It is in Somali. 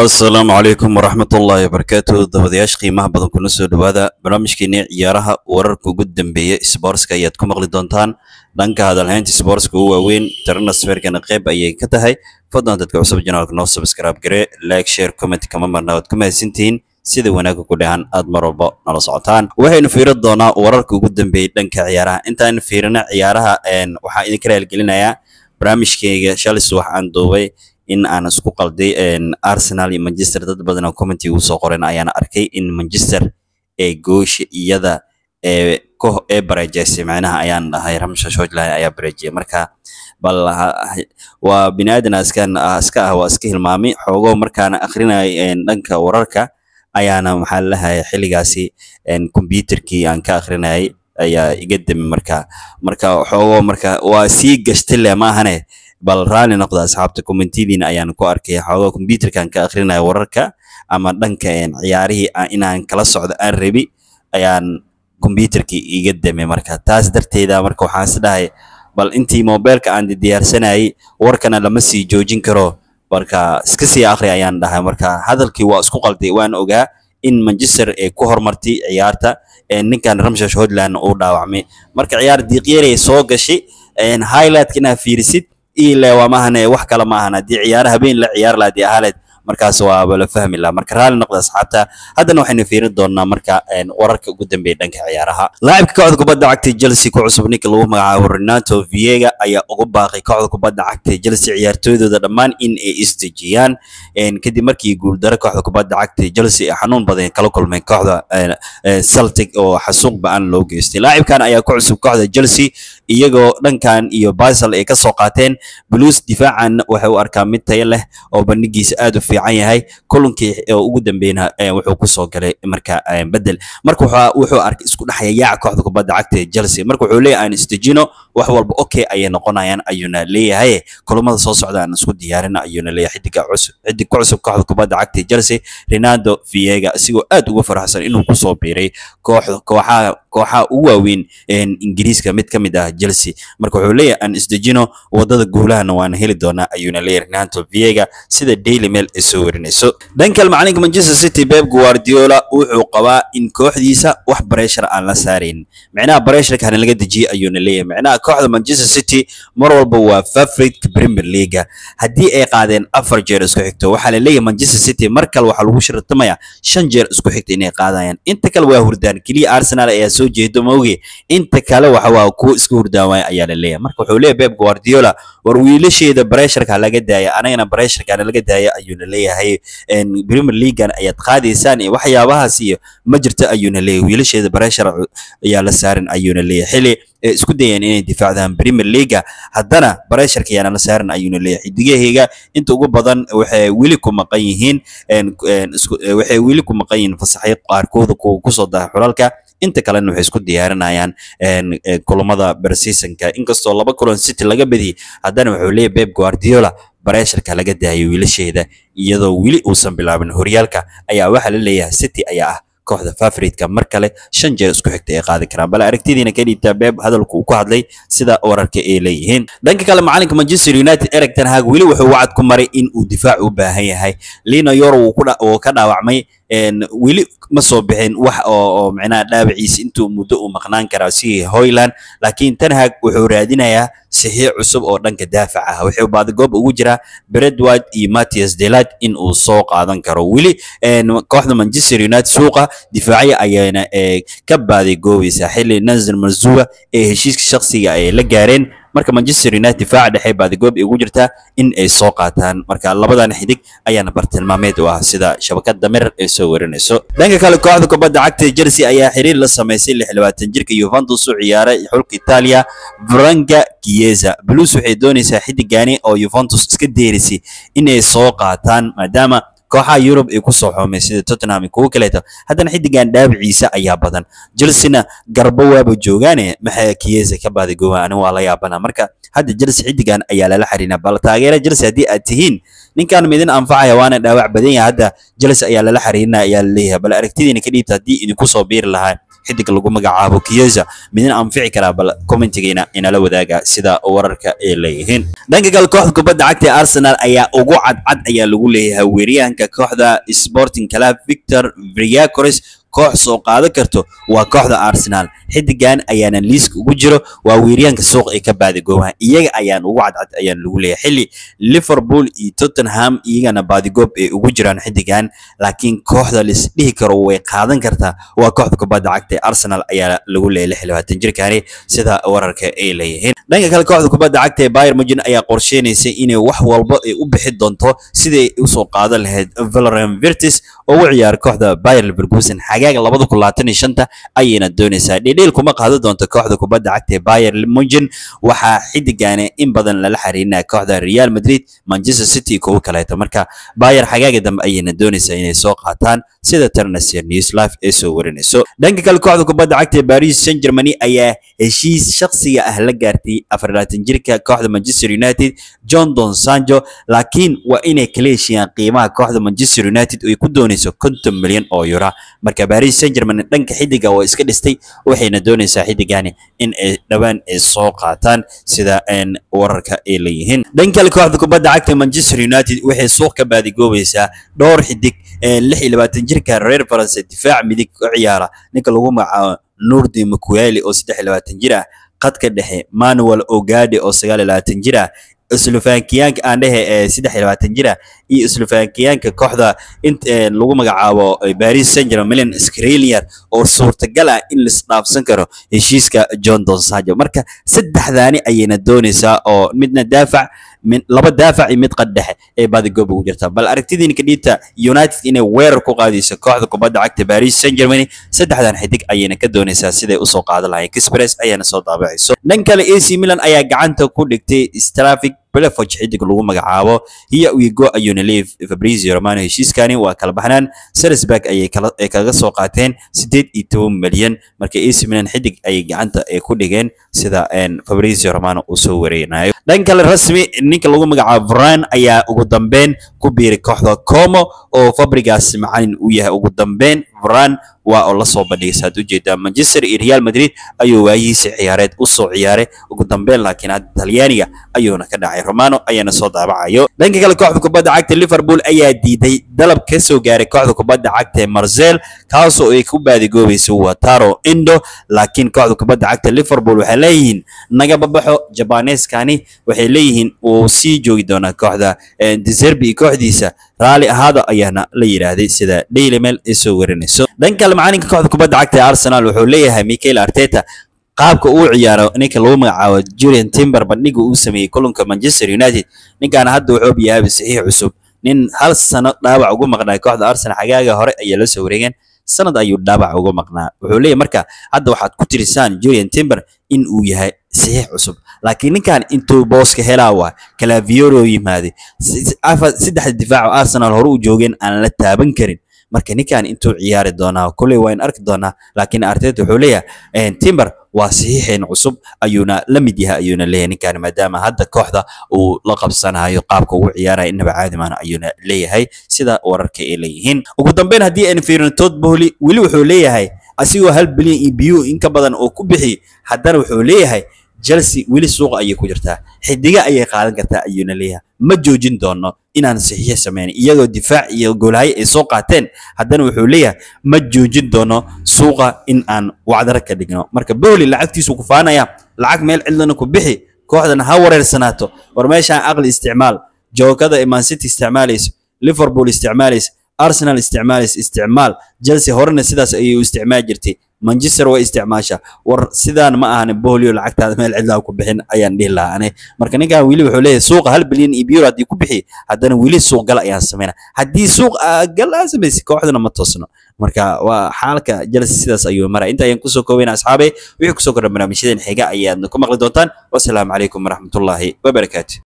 asalaamu calaykum waraxmatullaahi wabarakaatu dabadayaasha qiimaha badan kuna soo dhowaada barnaamijkeeni ciyaaraha wararka ugu dambeeya sboortska ayaad ku maqli doontaan dhanka hadalhaynta sboortska ugu waaweyn transferkana qayb ayay ka tahay fadlan dadka cusub janaalka noo subscribe gare like share comment kama marna waad ku mahadsantihiin sida wanaagga ku dhahan aad mar walba nala socotaan waxaynu fiirin doonaa wararka ugu dambeeyay dhanka ciyaaraha intaan fiirina ciyaaraha waxaan idinka raaligelinayaa barnaamijkeyga shalis wax aan duubay in aan isku qalday arsenal iyo manchester dad badan oo commenty uu soo qoren ayaan arkay in manchester ee goosha iyada ee koh ee bareejaysay macnaha ayaan dhahay ramsha shojlahay ayaa bareejiyay marka bal waa bini aadan askan iska ah waa iska hilmaamay xoogoo markaana akrinay dhanka wararka ayaana maxaa lahay xilligaasi computerkii aan ka akrinayay ayaa iga dami marka marka xoogoo marka waa sii gashtay le maahane bal raalli noqda asxaabta commentiyadiina ayaan ku arkay xoogaa computerkan ka akrinaya wararka ama dhanka ciyaarihii inaan kala socdo aan rabi ayaan computerkii iga damay marka taas darteeda marka waxaan is dhahay bal intii mobilka aan diyaarsanayay warkana lama sii joojin karo marka iska sii akri ayaan dhahay marka hadalkii waa isku qalday waan ogaa in manchester ay ku horumartay ciyaarta ninkan ramshash hodland uu dhaawacmay marka ciyaar diiqyarey soo gashay highlightka inaad fiirisid ile waa maahane wax kale maahan haddii ciyaara habeen la ciyaar laha dii ahaleed markaas waaba la fahmi laha marka raalli noqda asxaabta haddana waxaynu fiirin doonaa marka wararka ugu dambeeya dhanka ciyaaraha laacibka kooxda kubadda cagta chelsea ku cusub ninka lagu magacaabo renato viega ayaa ugu baaqay kooxda kubadda cagta chelsea ciyaartooydooda dhammaan in ay isdejiyaan kadib markii guuldaro kooxda kubadda cagta chelsea ay xanuun badan kala kulmeen kooxda celtic oo xasuuq ba-aan loo geystay laacibkan ayaa ku cusub kooxda chelsea iyagoo dhankan iyo basel ay ka soo qaateen blues difaacan waxay u arkaa mid tayo leh oo bandhigiisa aad u fiican yahay kulankii ugu dambeyna wuxuu kusoo galay marka bedel marka wuxuu arkay isku dhexaya yaaca kooxda kubadda cagta ee chelsea marka wuxuu leeyahay aan isdejino wax walba okay ayay noqonayaan ayuuna leeyahay kulamada soo socda aan isku diyaarin ayuuna leeyahay xidiga cusub xidig ku cusub kooxda kubadda cagta ee chelsea ronaldo viega isigoo aad uga faraxsan inuu kusoo biiray kooxda kooxaha kooxaha ugu waaweyn ingiriiska mid ka mid ah chelsea marka wuxuu leeyahay aan isdejino wadada guulahana waan heli doonaa ayuuna leeyahay ronaldo viega sida daily mail ay soo warinayso dhanka macalinka manchester city pep guardiola wuxuu qabaa in kooxdiisa wax pressure aan la saarayn micnaha pressureka hana laga dejiyay ayuuna leeyahay micnaha kooxda manchester city mar walba waa favorite premier league haddii ay qaadeen afar jeer isku xigto waxaa la leeyahay manchester city mar kale waxaa lagu shirtamaya shan jeer isku xigta inay qaadayaan inta kale waa hurdaan keliya arsenal ayaa soo jeedo maoge inta kale waxa waa kuwa iska hurdaan waaya ayaa la leeyahay marka wuxuu leeyahay pep guardiola war wiilasheeda pressureka laga daaya anagana pressureka laga daaya ayuuna leeyahay premier leaguean ayaad qaadaysaan iyo waxyaabahaas iyo ma jirto ayuuna leeyahay wiilasheeda pressure ayaa la saaran ayuuna leeyahay xili isku dayeen inay difaacdaan premier leaga haddana pressureka ayaana la saaran ayuuna leeyahay xidigahayga inta ugu badan waxay weli ku maqan yihiin waxay weli ku maqan yihiin fasaxyo qaarkooda kuwa kusoo daha xulalka inta kalena waxay isku diyaarinayaan kulamada berseasonka inkastoo laba kulan city laga badiyey haddana wuxuu leeyahay pep guardiola bareesharka laga daayo wiilasheeda iyadoo weli uusan bilaabin horyaalka ayaa waxaa la leeyahay city ayaa ah kooxda favoritka mar kale shan jeer isku xigta ay qaadi karaan bal aragtidiina ka dhiibtaa beeb hadalku uu ku hadlay sida wararka ay leeyihiin dhanka kale macalinka manchester united eric ten hag weli wuxuu wacad ku maray in uu difaac u baahan yahay lina yoro uu ka dhaawacmay weli ma soo bixin wax oo micnaha dhaawaciisa intuu muddo uu maqnaan karaa si hoyland laakiin ten hag wuxuu raadinayaa saxiix cusub oo dhanka daafac ah wuxuu baadigoob ugu jiraa bredward iyo mattias delad in uu soo qaadan karo weli kooxda manchester united suuqa difaacyo ayaana ka baadigoobaysaa xilli nazar marzua ee heshiiska shakhsiga ay la gaareen marka manchester united difaaca dhexe baadigoob ay ugu jirtaa in ay soo qaataan marka labadan xidig ayaana bartilmaameed u ah sida shabakada mirar ay soo warinayso dhanka kale kooxda kubadda cagta chelsea ayaa xiriir la samaysay lix labaatan jirka yuventus u ciyaaray xulka italia franka chiesa blues waxay doonaysaa xidigani oo yuventus iska deerisay inay soo qaataan maadaama kooxaha yurub ay kusoo xoomay sida tottenham iyo kuwo kaleeto haddana xidigan dhaabiciisa ayaa badan chelsea-na garbo waaba joogaane maxay kiyesa ka baadigooba aniga waa la yaabana marka hadda chelsea xidigan ayaa lala xariina bal taageera chelsea haddii aad tihiin ninkan midin anfacaya waana dhaawac badan yahay hadda chelsea ayaa lala xariirina ayaa laleeyahay bal aragtidiina ka dhiibta haddii idinku soo biiri lahaa xidig lagu magacaabo Chiesa midna anfici karaa bal commentigeena inala wadaaga sida wararka ay leeyihiin dhanka kale kooxda kubadda cagta ee Arsenal ayaa ugu cadcad ayaa lagu leeyahay weeryahanka kooxda Sporting Club Victor Villacres koox soo qaadan karto waa kooxda Arsenal xidigan ayaana liiska ugu jiro waa weeryahanka suuq ay ka baadigoobaha iyaga ayaan ugu cadcad ayaan lagu leeyahay xilli Liverpool iyo Tottenham iyagana baadigoob ay ugu jiraan xidigan laakiin kooxda lis dhihi karo way qaadan kartaa waa kooxda kubadda cagta ee Arsenal ayaa lagu leeyahay 26 jirkaani sida wararka ay leeyihiin dhanka kale kooxda kubadda cagta ee Bayern Munich ayaa qorsheynaysa inay wax walba ay u bixi doonto sidii ay u soo qaadan lahayd Valerian Wirtz oo u ciyaar kooxda Bayer Leverkusen xagaaga 2025 ayayna doonaysaa dhedheel kuma qaadan doonto kooxda kubadda cagta ee Bayer Munich waxaa xidigane in badan lala xariirinaya kooxda Real Madrid Manchester City kuwa kaleeto marka Bayer xagaaga dambe ayayna doonaysaa inay soo qaataan sida Transfer News Live ay soo warinayso dhanka kale kooxda kubadda cagta ee Paris Saint-Germain ayaa heshiis shakhsiga ah la gaartay 24 jirka kooxda Manchester United John Don Sancho laakiin waa inay kala heshiiyaan qiimaha kooxda Manchester United oo ay ku doonayso 50 milyan oo euro marka Paris Saint-Germain dhanka xidiga oo iska dhistay waxayna doonaysaa xidigani in ay dhawaan ay soo qaataan sida een wararka ay leeyihiin dhanka kale kooxda kubadda cagta Manchester United waxay suuq ka baadigoobaysaa dhowr xidig ee 26 jirka reer France difaac midig u ciyaara ninka lagu magacaabo Nurdi Mukweli oo 23 jir ah qadka dhexe Manuel Ogade oo 29 jir ah Slovakiyaanka aan dhehe ee 23 jir ah iyo Slovakiyaanka kooxda inta lagu magacaabo Paris Saint-Germain Skriniar oo suurtagal ah in la isdhaafsan karo heshiiska John Don Sancho marka saddexdaani ayayna doonaysaa oo midna daafac laba daafac iyo mid qad dhexe ee baadigoob ugu jirta bal aragtidiin kadhiibta United inay weerar ku qaadayso kooxda kubadda cagta Paris Saint-Germain saddexdan xidig ayayna ka doonaysaa siday u soo qaadan lahayn Express ayaana soo daabacayso dhan kale AC Milan ayaa gacanta ku dhigtay Stravic Belfodj xidig lagu magacaabo iyo Ugo ayuuna leeyahay Fabrizio Romano heshiiskani waa kala baxnaan Salzburg ayay kala ay kaga soo qaateen 18 milyan marka AC Milan xidig ay gacanta ay ku dhigeen sida een Fabrizio Romano uu soo wareynayo dhan kale rasmi ninka lagu magacaabo Varane ayaa ugu dambeyn ku biiray kooxda Como oo Fabregas macalin uu yahay ugu dambeyn Varane waa oo la soo bandhigay saad ujeedaa Manchester iyo Real Madrid ayuu waayihiisa ciyaareed u soo ciyaaray ugu dambeyn laakiin hadda Talyaaniga ayuuna ka dhacay Romano ayaana soo daabacayo dhanka kale kooxda kubadda cagta Liverpool ayaa diiday dalab ka soo gaaray kooxda kubadda cagta ee Marseille kaasoo ay ku baadigoobayso Wataru Endo laakiin kooxda kubadda cagta Liverpool waxay leeyihiin naga babaxo Japanese-kani waxay leeyihiin uu sii joogi doonaa kooxda De Zerbi iyo kooxdiisa raali ahaada ayaana la yiraahday sida Daily Mail ay soo warinayso dhanka kale macalinka kooxda kubadda cagta ee Arsenal wuxuu leeyahay Mikel Arteta qaabka uu ciyaaro ninka lagu magacaabo Julian Timber bandhiga uu sameeyay kulanka Manchester United ninkan hadda wuxuu yahay saxiix cusub nin hal sano dhaawac ugu maqnaa kooxda Arsenal xagaaga hore ayaa la soo wareegeen sanad ayuu dhaawac uga maqnaa wuxuu leeyahay marka hadda waxaad ku tirisaan Julian Timber in uu yahay saxiix cusub laakiin ninkan intuu booska helaa waa Calaviero yimaaday saddex difaac oo Arsenal hore u joogeen aan la taaban karin marka ninkan intuu ciyaari doonaa kuley waa in arki doonaa laakiin Arteta wuxuu leeyahay Timber waa saxiixeen cusub ayuuna la mid yahay ayuuna leeyahay ninkan maadaama hadda kooxda uu la qabsanayo qaabka uu ciyaarayo inaba caadi maana ayuuna leeyahay sida wararka ay leeyihiin ugu dambeyn haddii aan fiirino Todd Boehly weli wuxuu leeyahay asigoo hal bilyan iyo biyo in ka badan oo ku bixi haddana wuxuu leeyahay Chelsea weli suuqa ayay ku jirtaa xidiga ayay qaadan kartaa ayuuna leeyahay ma joojin doono inaan saxiix sameyn iyagoo difaac iyo goolhaye ay soo qaateen haddana wuxuu leeyahay ma joojin doono suuqa in aan wacdara ka dhigno marka Boehly lacagtiisu ku faanaya lacag meel cidlana ku bixi kooxdana ha wareersanaato war meeshaan aqli isticmaal joogada Man City isticmaalayso Liverpool isticmaalayso Arsenal isticmaalayso isticmaal Chelsea horena sidaas ayay u isticmaali jirtay Manchester way isticmaasha war sidaan ma ahan Boehly lacagtaada meel cidla ku bixin ayaan dhihi lahaa ane marka ninkan wili wuxuu leeyahay suuqa hal bilyan iyo euro haddii ku bixi haddana wili suuq gal ayaan sameynaa haddii suuq gal aan samaysi kooxdana ma toosno marka waa xaalka Chelsea sidaas ayuu maraa inta ayaan kusoo koobayna asxaabe wixii kusoo kordha barnaamijyadeen xiga ayaad ku maqli doontaan wasalaamu calaykum waraxmatullaahi wabarakaatu